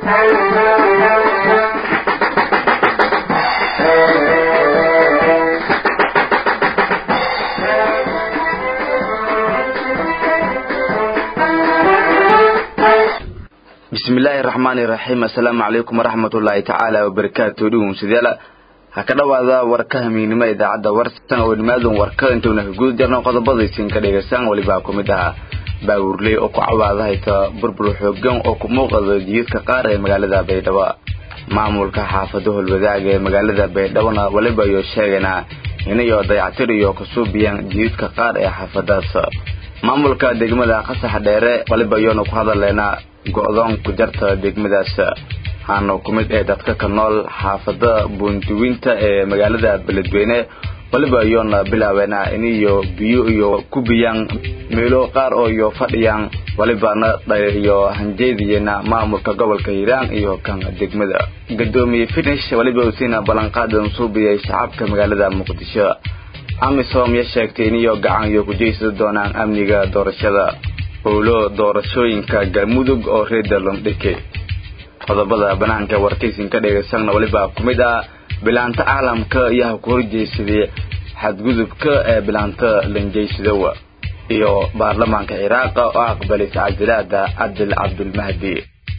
bismillaahi raxmaani raxiim assalaamu calaykum waraxmatullaahi tacaala wabarakaatu dhugumsidayaal ha ka dhowaada warka hamiignimo idaacadda warsan oo nimaadan warka intuuna ka guda jarno qodobadaysin ka dhegaysaan welibaa ku mid ahaa baawurley oo ku cawaada hayta burbur xoogan oo ku muuqada jiyadka qaar ee magaalada baydhabo maamulka xaafado holwadaaga ee magaalada baydhabona weliba ayuu sheegaynaa inayo dayactir iyo kasuubiyaan jiyadka qaar ee xaafadaas maamulka degmada qasax dheere waliba ayuuna ku hadaleynaa go-doon ku jarta degmadaas waxaana ku mid ee dadka ka nool xaafada buunduwinta ee magaalada beledweyne waliba ayuuna bilaabeena iniyo biyo iyo ku biyaan meelo qaar oo iyo fadhiyaan walibana iyo hanjeediyena maamulka gobolka hiiraan iyo kan degmada gadoomiye finish waliba usiina ballanqaadan suubiyay shacabka magaalada muqdisho amisom ya sheegtay iniyo gacan iyo kujeysada doonaan amniga doorashada howlo doorashooyinka galmudug oo reer dalondhike qodobada banaanka warkaysin ka dhegaysanna weliba ku mid ah bilaanta caalamka ayaa ku horjeysaday xadgudubka ee bilaanta lanjeysadowa iyo baarlamaanka ciraaqa oo aqbalay tacadilaada cabdil cabdulmahdi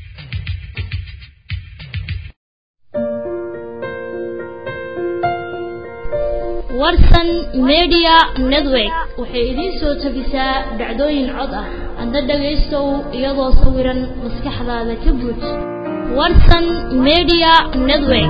warsan media network waxay idiin soo tabisaa dhacdooyin cod ah adna dhagaystow iyadoo sawiran maskaxdaada ka buuj warsan media network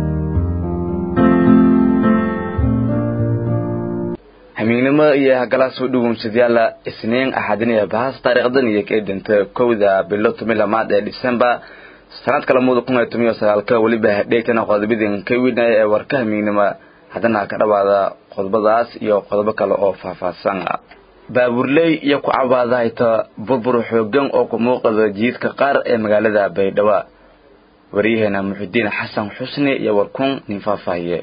hamiignimo iyo hagalaasoo dhugumsadyaala isniin axadiniya bahas taariikhdan iyo ka edinta kowda bilo tomi lamaad ee disembar sanadka lamada kun iyo toban iyo sagaalka weliba hadheegtana qodobadin ka weynaya ee warka hamiignimo haddana ka dhawaada qodobadaas iyo qodobo kale oo faahfaahsan baaburley iyo ku cabaada hayta burbur xoogan oo ku muuqada jiidka qaar ee magaalada baydhabo waryaheena muxudiin xasan xusni iyo warkun nin faahfaahiye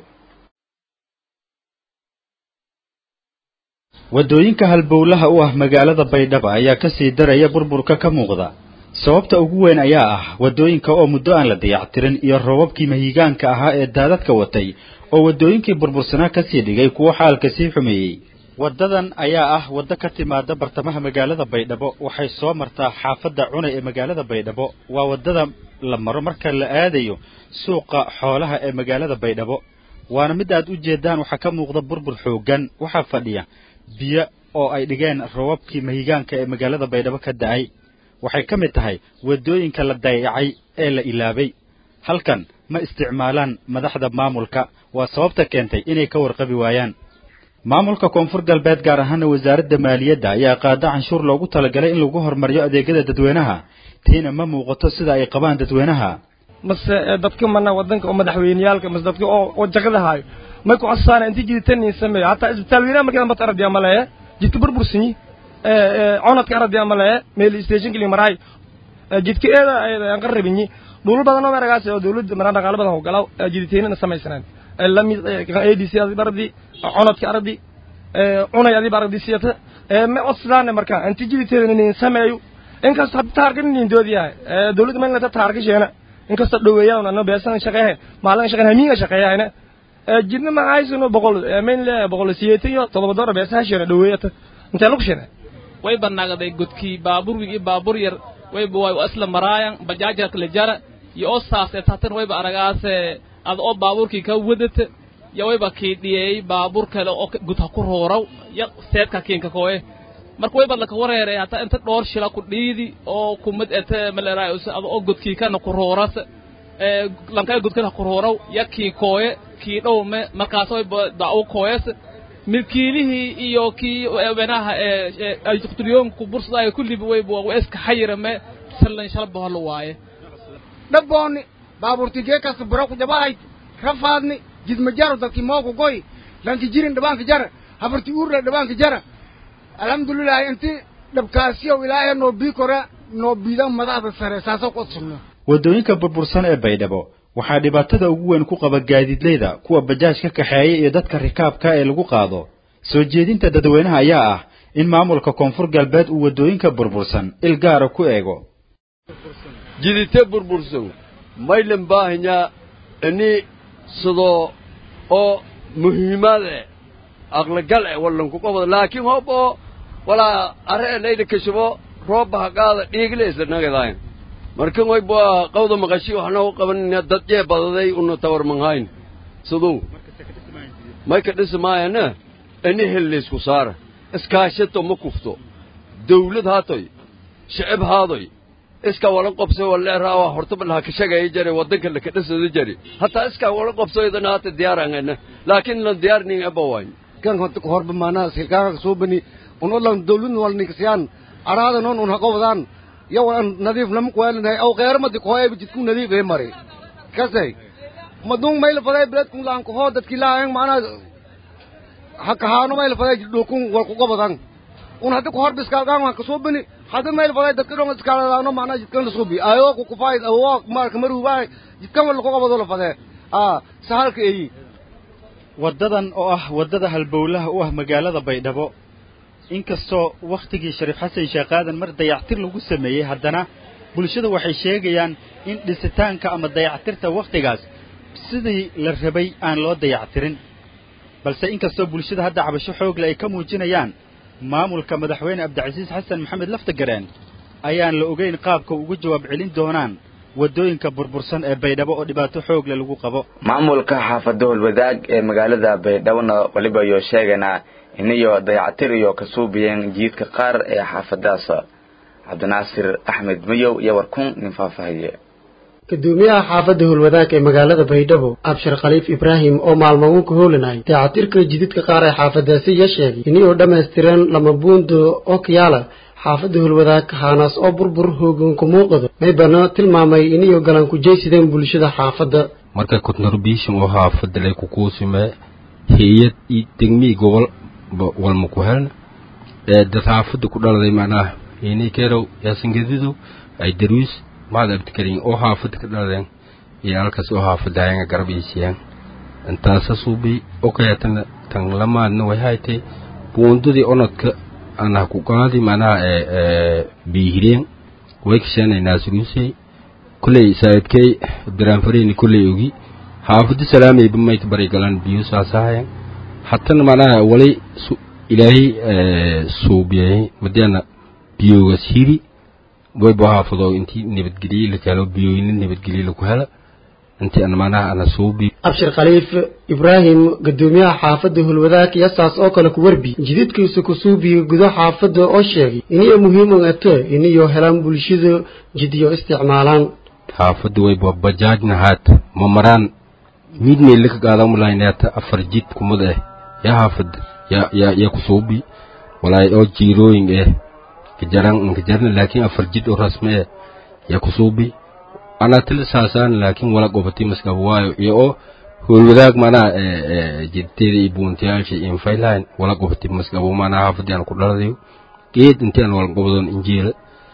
waddooyinka halbowlaha u ah magaalada baydhabo ayaa ka sii daraya burburka ka muuqda sababta ugu weyn ayaa ah waddooyinka oo muddo aan la dayactirin iyo roobabkii mahigaanka ahaa ee daadadka watay oo waddooyinkii burbursanaa ka sii dhigay kuwo xaalka sii xumeeyey waddadan ayaa ah waddo ka timaada bartamaha magaalada baydhabo waxay soo martaa xaafadda cunay ee magaalada baydhabo waa waddada la maro marka la aadayo suuqa xoolaha ee magaalada baydhabo waana mid aad u jeedaan waxaa ka muuqda burbur xooggan waxaa fadhiya biyo oo ay dhigeen roobabkii mahigaanka ee magaalada baydhabo ka da'ay waxay ka mid tahay waddooyinka la dayacay ee la ilaabay halkan ma isticmaalaan madaxda maamulka waa sababta keentay inay ka warqabi waayaan maamulka koonfur galbeed gaar ahaana wasaaradda maaliyadda ayaa qaada canshuur loogu talagalay in lagu horumariyo adeegyada dadweynaha tiina ma muuqato sida ay qabaan dadweynaha mase dadka mana wadanka oo madaxweyneyaalka mase dadka oo jagada haayo may ku codsaana intii jiditanin sameeyo hataa isbitaal weynaha markii dambata aradiya maleeye jidka burbursanyi conadka aradiya maleeye meel station kili maraay jidka eeda aan qarabinyi dhulal badan oo meragaas oo dawladda maraan dhaqaalo badan oo galaw jiditaynana samaysanaan lamid adc adiba aradi conadka aradi cunay adiba aradi siyata ma codsadaane marka inti jiditeeda nin sameeyo inkasta hadda taarka nin doodiyahay dawladda maynata taarka sheena inkasta dhoweeyaan ano beesan shaqeehe maalin shaqeyn hamiinga shaqeeyahayna jidna ma haysano boqol mayn le boqol siyeetan iyo todoba doora beesaha sheena dhoweeyata intee lagu sheena way banaagday godkii baabuur wig iyo baabuur yar wayba way asla maraayan bajaaja kala jara iyo oo saas ee taatan wayba aragaase ada oo baabuurkii ka wadata ya wayba kiidhiyey baabuur kale oo gudha ku roorow ya seedka kiinka koe marka wayba laka wareeray hataa inta dhoor shila ku dhiidi oo kumad ete maleraay ada oo godkii kana ku rooras lankaya godkana ku roorow ya kii kooye kii dhowme markaas wayba dacwo kooyes milkiilihii iyo kii wenaha aytuqturiyoonku bursadayo kulliba wayba waa iska xayirame sallan shalba holo waaye dhabboonni baabuurti geekasta buraku jabahayd rafaadni jidmajaro dadki mooku goy lanki jirin dhabaanka jara habarti uurla dhabaanka jara alxamdulilahi inti dhabkaasiyow ilaahay noo bii kora noo biida madaxda sare saasoo ku odsugno waddooyinka burbursan ee baydhabo waxaa dhibaatada ugu weyn ku qaba gaadiidleyda kuwa bajaaj ka kaxeeya iyo dadka rikaabka ee lagu qaado soo jeedinta dadweynaha ayaa ah in maamulka koonfur galbeed uu waddooyinka burbursan il gaara ku eego jidite burbursan maylan baahanyaa ini sidoo oo muhiimaad eh aqligal eh wallanku qabado laakiin hob oo walaa arre e layla kashabo roobba ha qaada dhiigle isla nagadayn markan way bua qawda maqashi waxna u qabanina dad jee badaday una tawar manhayn siduu may ka dhisi maayana ini helleysku saara iskaashato ma kufto dawlad haatoy shicib haadoy iska wala qobso waleeraawa hortaba laha kashagaya jare wadanka laka dhisada jare hataa iska wala qobso idana hata diyaarangana laakiin lan diyaarning abawayn kan horba maanaa silkaaka soo bani un odlan dawladna wal ninkasiyaan araada noon un haqobdaan yo an nadiif lama kuwaalinahay aw qeeramadi kohoyba jidku nadiif ee mari kasay madung mayla faday beledkun laan kohoo dadki laayang maanaa hakahaano mayla faday jiddhokun wal kuqobadan un haddi kohorba iskaalgaan waan kasoo bani haddi mayla faday dadka dhon iskaaladaano maanaa jidkan lasubi ayo kukufayd awo marka maruubaay jidkan wal lakuqobado la fadee a sahalka eyi waddadan oo ah waddada halbowlaha u ah magaalada baydhabo inkastoo wakhtigii shariif xasan sheekh aadan mar dayactir lagu sameeyey haddana bulshada waxay sheegayaan in dhisitaanka ama dayactirta wakhtigaas sidii la rabay aan loo dayactirin balse inkastoo bulshada hadda cabasho xoogle ay ka muujinayaan maamulka madaxweyne cabdicasiis xasan maxamed laftagareen ayaan la ogeyn qaabka ugu jawaab celin doonaan waddooyinka burbursan ee baydhabo oo dhibaato xoogle lagu qabo maamulka xaafada holwadaag ee magaalada baydhabona waliba iyo sheeganaa inayo dayactir iyo ka suubiyeen jiidka qaar ee xaafadaas cabdinaasir axmed mayow iyo warkun nin faahfaahiye gudoomiyaha xaafadda howlwadaag ee magaalada baydhabo abshir khaliif ibraahim oo maalmaguun ka hoolinay dayactirka jididka qaar ee xaafadaasi ya sheegay inay dhammaystireen lama buundo oo kiyaala xaafadda howlwadaag haanaas oo burbur hoogoonka muuqado maybana tilmaamay inayo galan ku jeysideen bulshada xaafadda marka contribution oo xaafadda lay kukuusime hay-ad iyo degmii gobol walma ku helna ee dad xaafadda ku dhaladay macnaha inay kerow yaasangedidu ay darwiis maxad abdikarin oo xaafadda ka dhaladeen iyo halkaas oo xaafadda hayenga garab iisiyaan intaasa suubi okayatana tan lamaadna way haytay buundadii onodka anah ku qaadi macnaha biihireen way kasheenay naasruusey kulley saa'idkey abdiraanfareyni kulley ogi xaafadda salaamayba mayka bari galaan biyo saasahayan hatana macnaha walay ilaahay suubiyay madiana biyogas hiri wayba haafado intii nabadgelye la helo biyooyina nabadgelye laku hela intii an macnaha ana suubi abshir khaliif ibraahim gudoomiyaha xaafadda hulwadaag yasaas oo kale ku warbi jididkiisa ku suubiya gudo xaafadda oo sheegay iniyo muhiim u ato iniyo helaan bulshada jidyo isticmaalaan xaafadda wayba bajaajna haata ma maraan midnay laka qaadamulaynata afar jid kumad eh yaa xaafadda ya ya ya kusuubi walaay oo jiirooyin eh kajaran kajarna laakiin afar jid oo rasmi eh ya kusuubi anaa tila saasaan laakiin wala gobati maskaba waayo iyo oo howlwadaag manaa jidteeda iyo buuntiyaasha iyo infayline wala gobati maskaba manaa xaafadii aan ku dhaladayo geed intii aan wala gobdoon injiila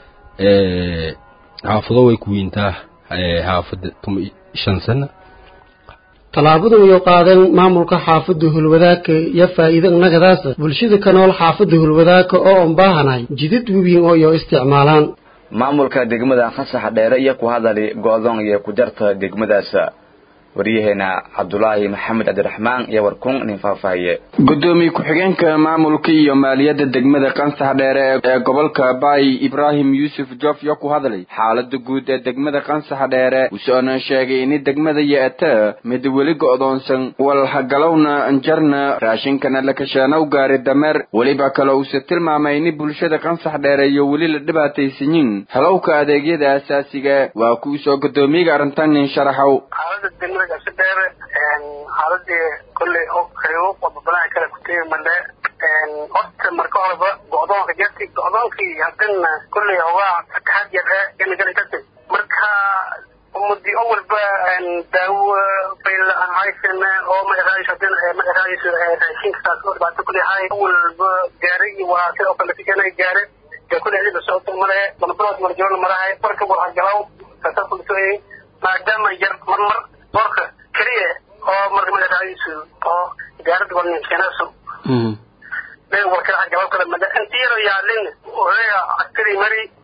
xaafado way ku wiintaa xaafadda tuma shan sana tallaabadu iyo qaadeen maamulka xaafadda hulwadaagka iyo faa'iido nagadaasa bulshada ka nool xaafadda hulwadaagka oo aan baahanahay jidid webiin oo iyo isticmaalaan maamulka degmada khasaxa dheere iyo ku hadali go'doon iyo ku jarta degmadaas waryaheena cabdulaahi maxamed cabdiraxmaan iyo warkun nin faahfaahiye gudoomiye ku-xigeenka maamulka iyo maaliyadda degmada qansax dheere ee gobolka baay ibraahim yuusuf jof yo ku hadlay xaalada guud ee degmada qansax dheere wusoona sheegay in degmada ye'ata mid weli go'doonsan walhagalowna anjarna raashinkana la kashaanow gaari dameer weliba kale uuse tilmaamay in bulshada qansax dheere iyo weli la dhibaataysanyin helowka adeegyada asaasiga waa kuu soo gudoomiyaga arrintan nin sharaxow dheere xaaladii kolley oo karibo wadabanaha kale kutegi male horta marka horeba go'doonka jarti go'doonkii haddana kolley hogaa fataxaad yar ee ganagala jartay marka umadi oo walba daawo bayl aan haysana oo ma eraayis haddana ma eraayis raashinka saas oo dhibaato kolley hay walba gaari iyo walaasada oo kale kajanay gaare dee kolley adiga socota male manabarood marjoona marahay marka warhagalaw saasa kulsooyay maadaama yar marmar boorka keliya oo marka magacaayisu oo gaarada walninkeenasu warka galab kale mada intiyaro yaalin oreya askari mari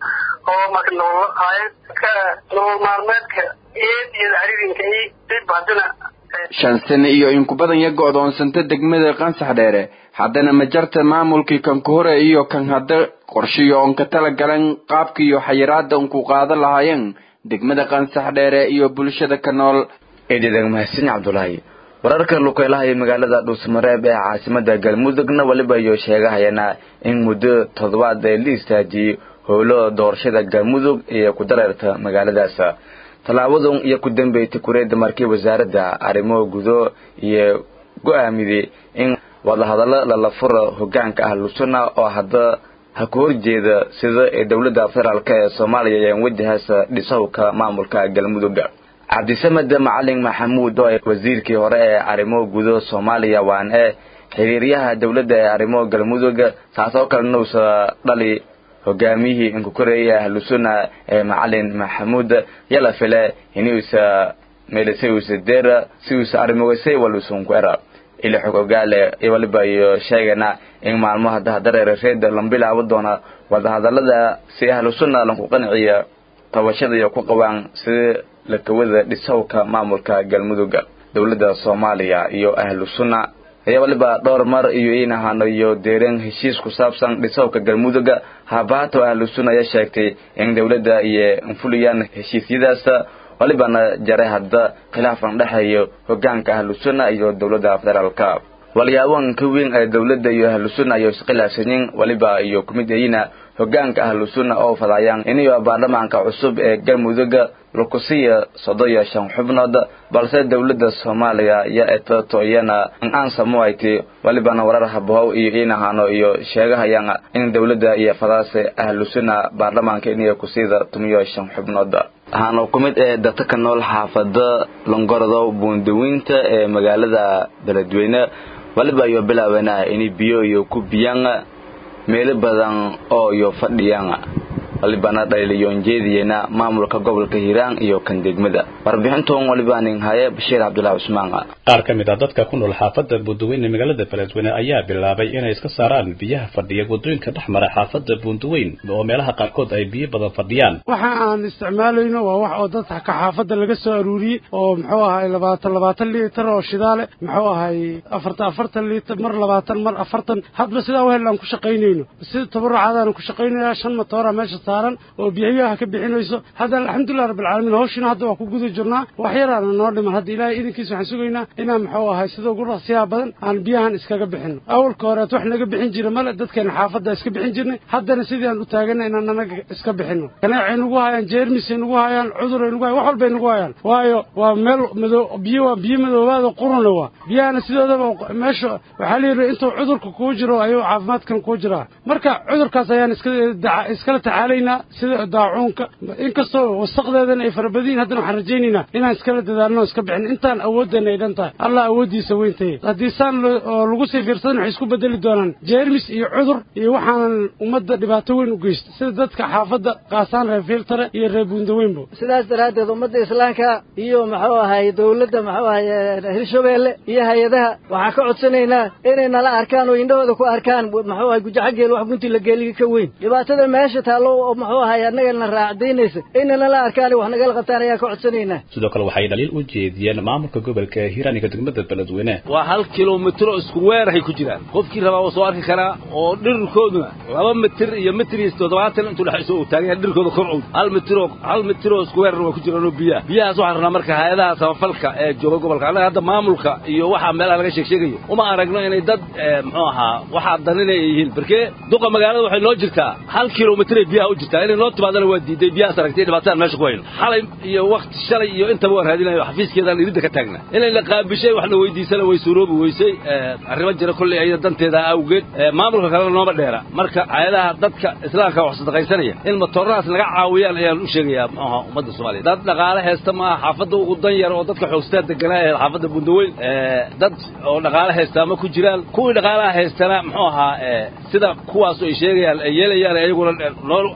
oo marka nolol haayan ka nolol maalmeedka eed iyo caririnka i dib haddana shan sano iyo in ku badan ya go'doonsanta degmada qansax dheere haddana ma jarta maamulkii kan ka hore iyo kan hadda qorshiyo oon ka tala galan qaabkiiyo xayiraada un ku qaadan lahaayeen degmada qansax dheere iyo bulshada ka nool eededag mahadsan cabdulaahi wararka lukeylaha ee magaalada dhuusmareeb ee caasimada galmudugna weliba iyo sheegahayana in muddo toddobaad ee la istaajiyey howlo doorashada galmudug iyo ku dareerta magaaladaas tallaabadan iyo ku dambeeytay kureedda markii wasaaradda arrimo gudo iyo go-aamiyey in wadahadallo lala furo hogaanka ah lusuna oo hadda ha ku horjeeda sida ee dowladda federaalk ee soomaaliya ayaan wajahaasa dhisowka maamulka galmudug cabdisamed macalin maxamuud oo wasiirkii hore ee arrimo gudo soomaaliya waan ee xiriiryaha dowladda ee arrimo galmudug taasoo kalena uusa dhali hogaamiyihii inkukoreeya ahlusuna ee macalin maxamuud yala file inuusa meelisay uusa deera si uusa arrimogasay walusunku era ila xog ogaale waliba iyo sheegana in maalmaha dahdareere reeda lan bilaabo doona wadahadalada si ahlusuna lanku qanciya tabashada iyo ku qabaan sida lakawada dhisowka maamulka galmudug dowladda soomaaliya iyo ahlusuna ayaa waliba dhowr mar iyo in ahaano iyo deereen heshiis ku saabsan dhisowka galmudug habaato ahlusuna ayaa sheegtay in dowladda iyo infuliyaan heshiisyadaas walibana jaray hadda khilaafan dhexeeyo hogaanka ahlusuna iyo dowladda federaalka walyaabanka weyn ee dowladda iyo ahlusuna iyo iskhilaafsanyin waliba iyo kumid ayina hogaanka ahlusuna oo fadayaan iniyo baarlamaanka cusub ee galmudug lakusiya soddon iyo shan xubnood balse dowladda soomaaliya iyo etato iyana aan samuayti walibana warar habahow iyo in ahaano iyo sheegahayaan in dowladda iyo fadaase ahlusuna baarlamaanka iniyo kusida tumiyo shan xubnood waxaana ku mid ee dadka ka nool xaafada longorodo buundaweynta ee magaalada beledweyne waliba iyo bilaabana inay biyo iyo ku biyaan meelo badan oo iyo fadhiyaan walibana dhaliilyoonjeediyena maamulka gobolka hiiraan iyo kan degmada warbixintoon waliba nin haye bashiir cabdulaahi cusmaan qaar ka mid ah dadka ku nool xaafadda buundaweyn ee magaalada beledweyne ayaa bilaabay inay iska saaraan biyaha fadhiya waddooyinka dhex mara xaafadda buundaweyn oo meelaha qaarkood ay biyo badan fadhiyaan waxa aan isticmaalayno waa wax oo dadka ka xaafadda laga soo aruuriyey oo muxuu ahay labaatan labaatan liitar oo shidaale muxuu ahay afartan afartan liitar mar labaatan mar afartan hadba sidaa wehel aan ku shaqaynayno sida tabarucaadaan ku shaqaynayaa shan matoora meesha saaran oo biyaha ka bixinayso hadda alxamdulilah rabbilcaalamiin hawshina hadda waa ku guda jirnaa wax yaraana noo dhiman hadda ilaahay idinkiisa waxaan sugaynaa inaan muxuu ahay sida ugu raqsiyaha badan aan biyahan iskaga bixino awalka horeet wax naga bixin jira male dadkeena xaafadda iska bixin jirnay haddana sidii aan u taagana inaan anaga iska bixino kaneecay nagu hayaan jeermisay nagu hayaan cuduray nagu hayaan wax walbay nagu hayaan waayo waa meel madoo biyo waa biyo madoobaada quruna waa biyahana sidoodaba meesha waxaa la yidhi intuu cudurka kuu jiro ayuu caafimaadkan kuu jiraa marka cudurkaas ayaan iska iskala tacaalaynaa sida daacuunka inkastoo wasaqdeedana ay farabadiyin haddana waxaan rajaynaynaa inaan iskala dadaalno iska bixin intaan awooddeena ay dhan tahay allah awooddiisa weyntaye haddii saan oo lagu sii fiirsadan waxay isku bedeli doonaan jeermis iyo cudur iyo waxaanan ummadda dhibaato weyn u geysta sida dadka xaafadda qaasaan reer fiiltare iyo reer buundaweynbo sidaas daraaddeed ummadda islaamka iyo muxuu ahay dowladda muxuu ahay hirshabeelle iyo hay-adaha waxaan ka codsanaynaa inay nala arkaan oo indhahooda ku arkaan muxuu ahay gujaxageel wax gunti la geeliga ka weyn dhibaatada meesha taallo oo muxuu ahay annaga na raacdaynaysa inay nala arkaan wax nagala qabtaan ayaan ka codsanaynaa sidoo kale waxay dhaliil u jeediyeen maamulka gobolka hiiraaniga degmada beledweyne waa hal kilomitro isku weerahay ku jiraan qofkii rabaa waa soo arki karaa oo dhirirkooduna laba mitir iyo mitir iyo toddobaatan intuu dhexayso uu taagan yahay dhirkooda korcowd hal mitiroo hal mitiroo isku weerar waa ku jiraan oo biyaha biyahaas waxaan rabnaa marka hay-adaha samafalka ee jooga gobolka annaga hadda maamulka iyo waxaa meelaha laga sheeg sheegayo uma aragno inay dad muxuu ahaa waxaa daninay yihiin barkee duqa magaalada waxay noo jirtaa hal kilomitray biyaha u jirtaa inay noo timaadana waa diiday biyahaas aragtay dhibaataan meesha ku hayno xalay iyo wakti shalay iyo intaba waan raadinayo xafiiskeedaan iridda ka taagna inay la qaabishay waxna weydiisana way suuroobi weysay arrimo jira kolley ayada danteeda awgeed maamulka kalena nooma dheera marka hay-adaha dadka islaamka wax sadaqaysanaya in matoorahaas naga caawiyaan ayaan u sheegayaa muxuaha ummadda soomaaliya dad dhaqaale haysta maaha xaafadda ugu dan yar oo dadka xoogstaa deganaa ee xaafadda bundaweyn dad oo dhaqaale haystaa ma ku jiraan kuwii dhaqaalaha haystana muxuu ahaa sida kuwaas ay sheegayaan ay yeelayaan ayaguna noo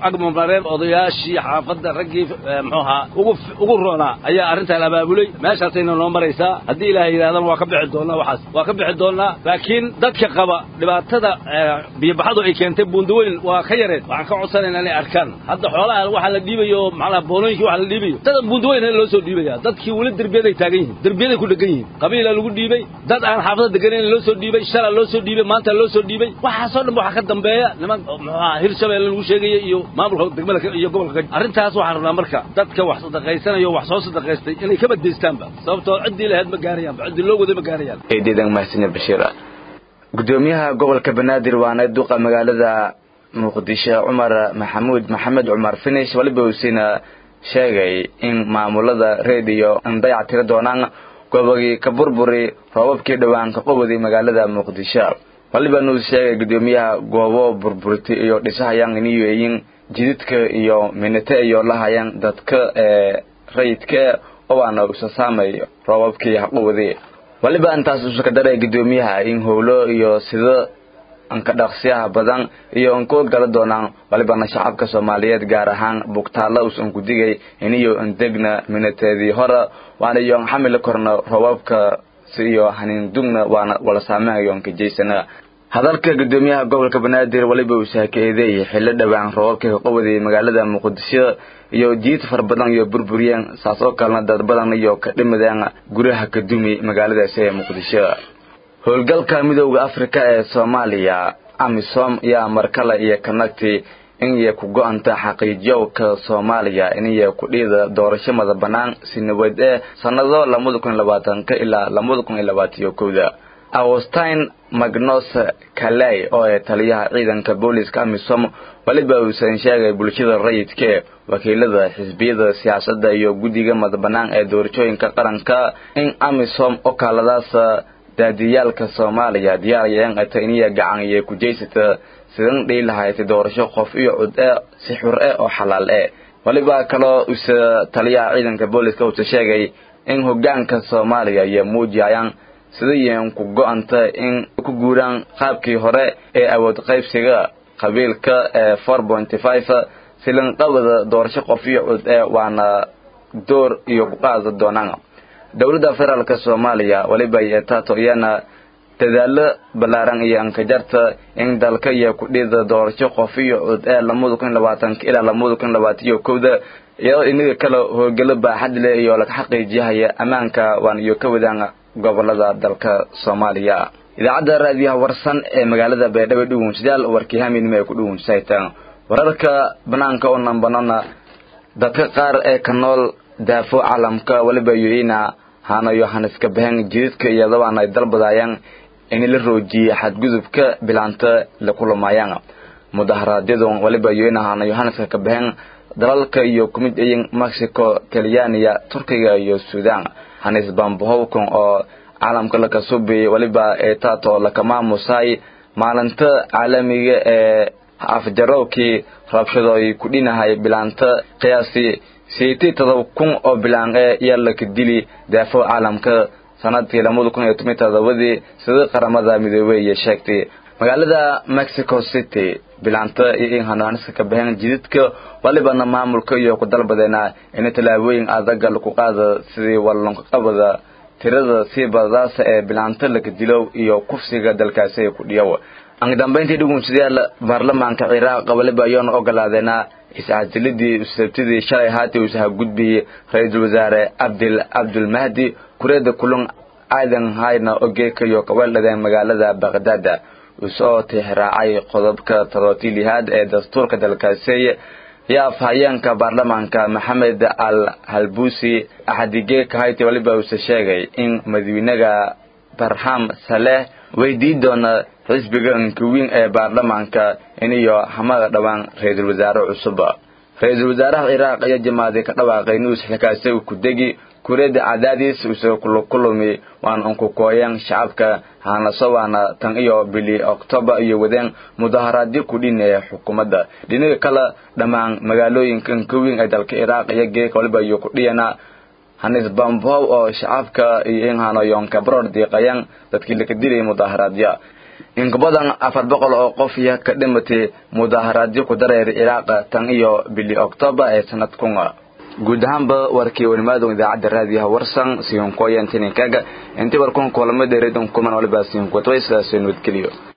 agmamrareen odayaashii xaafadda raggii muxuu ahaa ugu ugu roonaa ayaa arrintan abaabulay meeshaasayna noo maraysaa haddii ilaahay yidhahdana waa ka bixi doonaa waxaas waa ka bixi doonaa laakiin dadka qaba dhibaatada biyobaxadu ay keentay buundaweyn waa ka yareen waxaan ka codsanaynaa inay arkaan hadda xoolaha waxaa la dhiibayo macnaha boonooyinkii waxaa la dhiibayo dada buundaweyn loo soo dhiibaya dadkii weli derbiyaday taagan yihiin derbiyaday ku dhegan yihiin qabiila lagu dhiibay dad aan xaafada deganayn loo soo dhiibay shalaa loo soo dhiibay maanta loo soo dhiibay waxaasoo dhan waxaa ka dambeeya niman muxuaha hirshabeelle lagu sheegaya iyo maamulka degmada iyo gobolka arrintaas waxaan rabnaa marka dadka wax sadaqaysanayo wax soo sadaqaystay inay ka badaystaanba sababtoo ciddii lahayd ma gaarayaanba ciddii loo waday ma gaarayaan eedeedan mahadsanid bashiir gudoomiyaha gobolka banaadir waana duqa magaalada muqdisho cumar maxamuud maxamed cumar finish waliba uusina sheegay in maamulada rediyo an dayac tiri doonaan gobogii ka burburi roobabkii dhowaan ka qobodi magaalada muqdisho waliba nuu sheegay gudoomiyaha goobo burburti iyo dhisahayaan iniyeyin jididka iyo minite iyo lahayaan dadka ee rayidka owaana usa saamay roobabkii haqowadi waliba intaas usuka daray gudoomiyaha in howlo iyo sida anka dhaqsiyaha badan iyo anku gala doonaan walibana shacabka soomaaliyeed gaar ahaan bugtaalla usan ku digay iniyo andegna minateedii hore waana iyoon xamili korna roobabka si iyo haniindugna waana wala saamehayo anka jaysana hadalka gudoomiyaha gobolka banaadir waliba uu saakeedeeyay xillo dhowaan roobabkii ka qobodayay magaalada muqdisho iyo jiid fara badan iyo burburiyeen saas oo kalena dad badan iyo ka dhimadeen guryaha ka dumi magaaladaasi ee muqdisho howlgalka midooda afrika ee soomaaliya amisom yaa markale iyo kanagti inay ku go-anta xaqiijiyowka soomaaliya inay ku dhiida doorasho mada bannaan si nabad ee sannado labada kun iyo labaatanka ilaa labada kun iyo labaataniyo kowda austin magnos kaley oo ee taliyaha ciidanka booliska amisom weliba uusan sheegay bulshada rayidke wakiilada xisbiyada siyaasadda iyo guddiga madabanaan ee doorashooyinka qaranka in amisom okaaladaas daadiyaalka soomaaliya diyaarayeen ata iniya gacan iyo kujaysata sidan dhihi lahayd doorasho qof iyo cud e si xur e oo xalaal e weliba kaloo usa taliyaha ciidanka booliska uusa sheegay in hogaanka soomaaliya iyo muujiyayaan sidayen ku go-anta in ku guuraan qaabkii hore ee awood qaybsiga qabiilka ee four pointy five silanqabada doorasho qof iyo cud ee waana door iyo ku qaada doonaan dowladda federaalka soomaaliya weliba yeetaato iyana dadaalo ballaaran iyo ankajarta in dalka iyo kudhida doorasho qof iyo cud ee lamada kun labaatanka ilaa lamada kun labaataniyo kowda iyadoo inaga kale howlgalo baaxad leh iyo laga xaqiijiyahaya ammaanka waan iyo ka wadaan gobolada dalka soomaaliya idaacadda raadiyaha warsan ee magaalada baydhabo dhugunsadaal warkii haminimo ay ku dhugunsaytaan wararka banaanka oo nambanona dadka qaar ee ka nool daafo caalamka weliba yoina hanayo haniska bahan jididka iyadabaan ay dalbadayaan in la roojiyey xadgudubka bilaanta la kulamayaan mudaharaadyadun weliba yoina hanayo haniska ka bahan dalalka iyo kumid ayin mexico talyaaniya turkiga iyo sudan hanis bambohowkan oo caalamka lakasuubiyey weliba ee taato lakamaamusay maalinta caalamiga ee afjarowkii rabshadooy ku dhinahay bilaanta qiyaasi sideetii todoba kun oo bilaan ee yaa laka dili daafo caalamka sanadkii labada kun iyo toban todobadii sida qaramada midoobey iyo sheegtay magaalada mexico city bilaanta iyo in hanaaniska ka baxeen jididka walibana maamulka iyo ku dalbadeena in tallaabooyin adaga lagu qaada sidii wallanqabada tirada sii badadaasa ee bilaanta laka dilow iyo kufsiga dalkaasi ku dhiyow angdambayntii dhugunsadayaal baarlamaanka ciraaq waliba ayaanu ogolaadeena is-casilidii sabtidii shalay haati uusaha gudbiyey ra-iisul wasaare abdil cabdulmahdi kureeda kulun aadan hayna ogeekayo kaweeldhadeen magaalada baqdaada usoo tixraacay qodobka todobaatii lihaad ee dastuurka dalkaasi yaa afhayeenka baarlamaanka maxamed al halbuusi axadigeeka hayti waliba uuse sheegay in madawynaga barham saleh weydii doona xisbiga ankawiin ee baarlamaanka iniyo hamada dhowaan ra-iisul wasaare cusub ra-iisul wasaaraha ciraaq ayaa jamaaday ka dhawaaqay nuus xilkaasi ku degi kureeda cadaadiis uuse kulukulumi waan unkukooyeen shacabka hanaso waana tan iyo bili octobar iyo wadeen mudaharaadyo kudhin ee xukuumadda dhinaga kale dhammaan magaalooyinka ankawiin ee dalka ciraaq iyo geeka waliba iyo kudhiyana hanis bambow oo shacabka iyo in hanoyoonka baroor diiqayaan dadkii laka dilay mudaharaadya in ka badan afar boqol oo qof iyo ka dhimatay mudaharaadyo ku dareer iraaq tan iyo bili oktoobar ee sanadkun guud ahaanba warkii wanimaadon idaacadda raadiyaha warsan siyonkooyan tininkaga intii warkun kulamo dheereedon kuman waliba siyonkotway sidaasoo nabadgeliyo